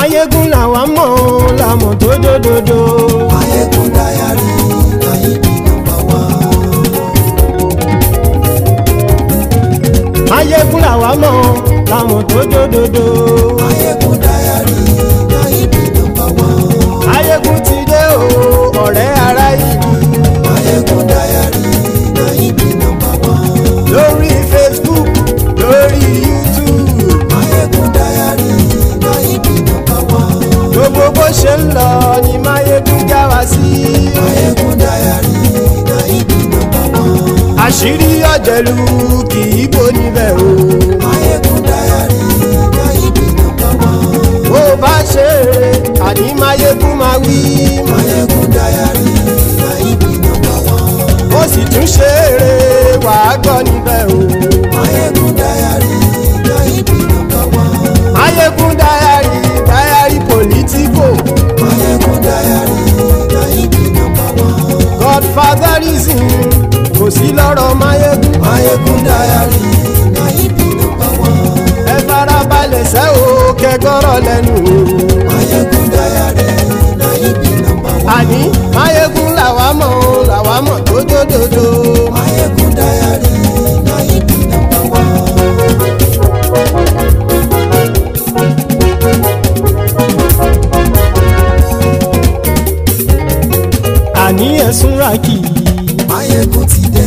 Máyégún làwa mọ̀ làmọ̀ tó dódòdó. Máyégún Diary Nayibi nọ́mbà wá. Máyégún làwa mọ̀ làmọ̀ tó dódòdó. Máyégún Diary Nayibi nọ́mbà wá. Máyégún ti dé o ọ̀rẹ́ ará ìlú. Máyégún Diary Nayibi nọ́mbà wá. lórí Facebook lórí YouTube Máyégún Diary Nayibi nọ́mbà wá. gbogbo bó ṣe ń lọ ni Máyégún já wa sí. Máyégún Diary Nayibi nọ́mbà wá. àṣírí ọ̀jẹ̀lú kì í bò níbẹ̀ o. Máyégún Diary Nayibi nọ́mbà wá. bó bá ṣe eré àní Máyégún máa wí. Máyégún Diary Nayibi nọ́mbà wá. ó sì tún ṣe eré wàá gbọ́ níbẹ̀ o. Máyégún Diary Nayibi nọ́mbà wá. Máyégún Diary Diary Politico Máyégún Diary Nayibi nọ́mbà wá. Godfatherism kò sí lọ́rọ̀ Máyégún. Máyégún Diary Nayibi nọ́mbà wá. ẹ farabalẹ̀ sẹ́ o kẹ́gọ́rọ̀ lẹ́nu o. Máyégún Diary Nayibi nọ́mbà wá. àní Máyégún làwa mọ̀ o làwa mọ̀ tó dódòdó. Máyégún Diary Nayibi nọ́mbà wá. àní ẹ̀sùn ràkì. Máyégún ti dé.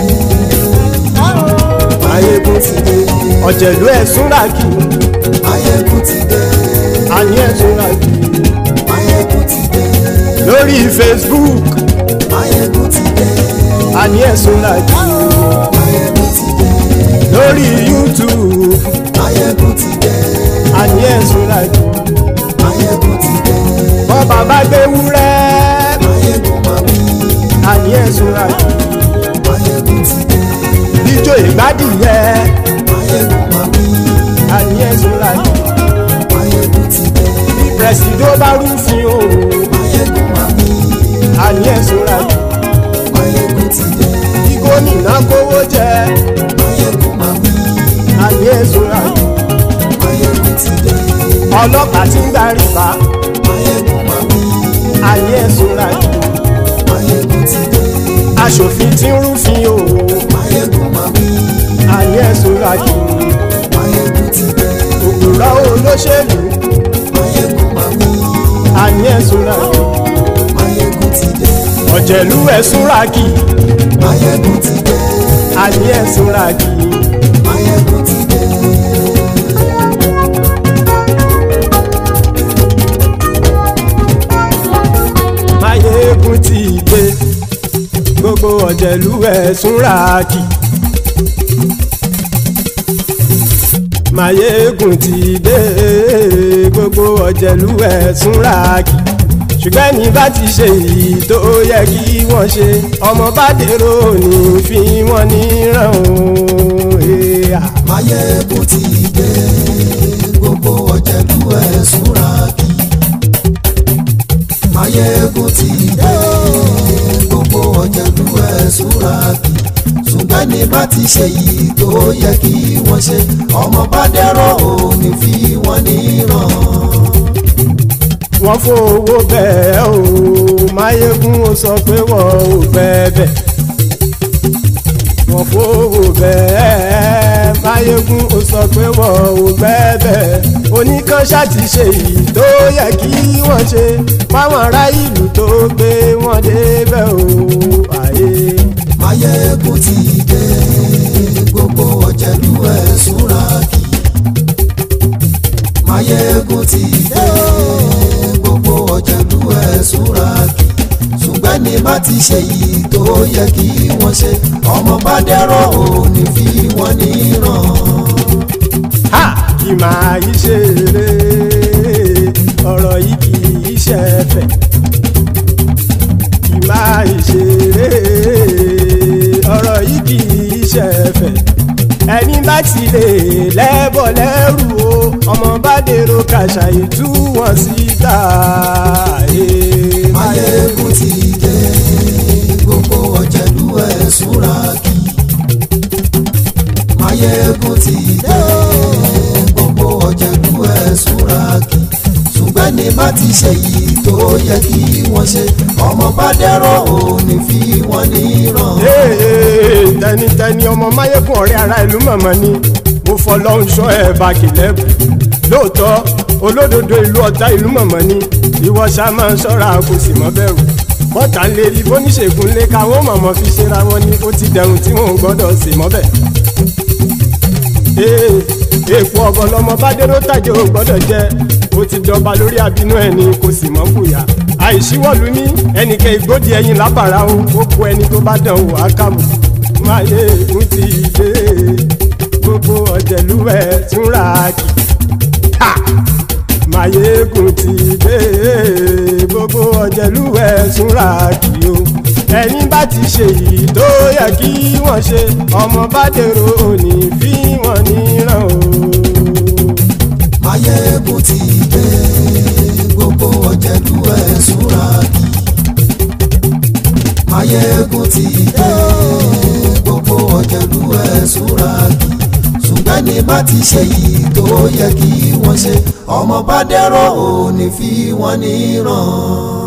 Máyégún ti dé. ọ̀jẹ̀lú ẹ̀sùn ràkì. Máyégún ti dé. àní ẹ̀sùn ràkì. Máyégún ti dé. lórí Facebook Máyégún ti dé. àní ẹ̀sùn ràkì. Máyégún ti dé. lórí YouTube Máyégún ti dé. àní ẹ̀sùn ràkì. Máyégún ti dé. bọ́ bàbá gbé wúrẹ́ Máyégún máa wí. àní ẹ̀sùn ràkì. Máyégún ti dé. ijó ìgbádìyẹ Máyégún máa wí. àní ẹ̀sùn ràkì. Máyégún ti dé. pẹ̀sìdó bá rúfin o Máyégún máa wí. àní ẹ̀sùn ràkì. Máyégún ti dé. kí gómìnà kówó jẹ Máyégún máa wí. àní ẹ̀sùn ràkì. Máyégún ti dé. ọlọ́pàá tí ń darí bá Máyégún máa wí. àní ẹ̀sùn ràkì. Máyégún ti dé. aṣòfin tí ń rúfin o Máyégún máa wí. àní ẹ̀sùn ràkì. Máyégún ti dé. òpùrọ̀ olóṣèlú Máyégún máa wí. àní ẹ̀sùn ràkì. Máyégún ti dé. ọ̀jẹ̀lú ẹ̀sùn ràkì Máyégún ti dé. àní ẹ̀sùn ràkì. Máyégún ti dé. Máyégún ti dé gbogbo ọ̀jẹ̀lú ẹ̀sùn ràkì. Máyégún ti dé gbogbo ọ̀jẹ̀lú ẹ̀sùn ràkì. ṣùgbọ́n ní bá ti ṣe èyí tó yẹ kí wọ́n ṣe ọmọ bá dèrò ní fi wọ́n níran o. Èèyà. Máyégún ti dé. Gbogbo ọ̀jẹ̀lú ẹ̀ súnra kí. Máyégún ti dé. Gbogbo ọ̀jẹ̀lú ẹ̀ súnra kí. ṣùgbọ́n ní bá ti ṣe yìí tó yẹ kí wọ́n ṣe ọmọ bá dẹ́rọ̀ ò ní fi wọ́n níran. wọ́n fowó bẹ́ẹ̀ o máyégún ó sọ pé wọ́n ò bẹ́ẹ̀ wọ́n fowó bẹ́ẹ̀ máyégún ó sọ pé wọ́n ò bẹ́ẹ̀ oníkan ṣáàtì ṣe èyí tó yẹ kí wọ́n ṣe fáwọn ará ìlú tó gbé wọn débẹ̀ o àyè. Máyégún ti dé gbogbo ọ̀jẹ̀lú ẹ̀ súnra kì. Máyégún ti dé gbogbo ọ̀jẹ̀lú ẹ̀ súnra kì. ṣùgbọ́n ní bá ti ṣe yìí tó yẹ kí wọ́n ṣe ọmọ bá dẹ́rọ̀ ò ní fi wọ́n níran. ha kì máa yí ṣe eré ọ̀rọ̀ yìí kì í ṣe ẹ̀fẹ̀ kì máa yí ṣe eré ọ̀rọ̀ yìí kì í ṣe ẹ̀fẹ̀ ẹni bá ti lè lẹ́bọ̀ lẹ́rù o ọmọ bá dèrò kàṣà ìtú wọn síta. Máyégún ti dé gbogbo ọ̀jẹ̀lú ẹ̀ súnra kì. Máyégún ti dé gbogbo ọ̀jẹ̀lú ẹ̀ súnra kì. bá ti ṣe yìí tó yẹ kí wọ́n ṣe ọmọ bá dẹ́rọ̀ ò ní fi wọ́n níran. Ee, tẹnitẹni ọmọ máyégún ọ̀rẹ́ ara ìlú mọ̀mọ́ ni mo fọlọ́run sọ ẹ̀ bá kìlẹ́bù lóòótọ́ olódodo ìlú ọ̀tá ìlú mọ̀mọ́ ni ìwọ ṣá máa ń ṣọ́ra kò sì mọ́ bẹ̀rù bọ́tà ń lérí bóníṣègùn lé káwọn mọ̀mọ́ fi ṣera wọn ni ó ti dẹrùn tí wọn ò gbọ́dọ̀ sì mọ́bẹ̀. Ee, èèpo ọ̀gọ̀lọ́mọ bá dérò tàjẹ́ ò gbọ́dọ̀ jẹ́ ó ti dọba lórí àbínú ẹni kò sì mọ́ fòyà àìsíwọ́lu ní ẹnìkẹ́ ìgbódì ẹyin lábàrá o ó kó ẹni tó bá dán o àkàmù máyé ègún ti dé gbogbo ọ̀jẹ̀lúwẹ̀ tún ra kì ha máyé ègún ti dé gbogbo ọ̀jẹ̀lúwẹ̀ tún ra kì o ẹni bá ti ṣe yìí tó yẹ kí wọ́n ṣe ọmọ bá dèrò òní fi wọ́n níran o. Máyégún ti dé gbogbo ọ̀jẹ̀lú ẹ̀ súnra kí. Máyégún ti dé gbogbo ọ̀jẹ̀lú ẹ̀ súnra kí. ṣùgbọ́n ní bá ti ṣe yìí tó yẹ kí wọ́n ṣe ọmọ bá dẹ́rọ̀ ò ní fi wọ́n níran.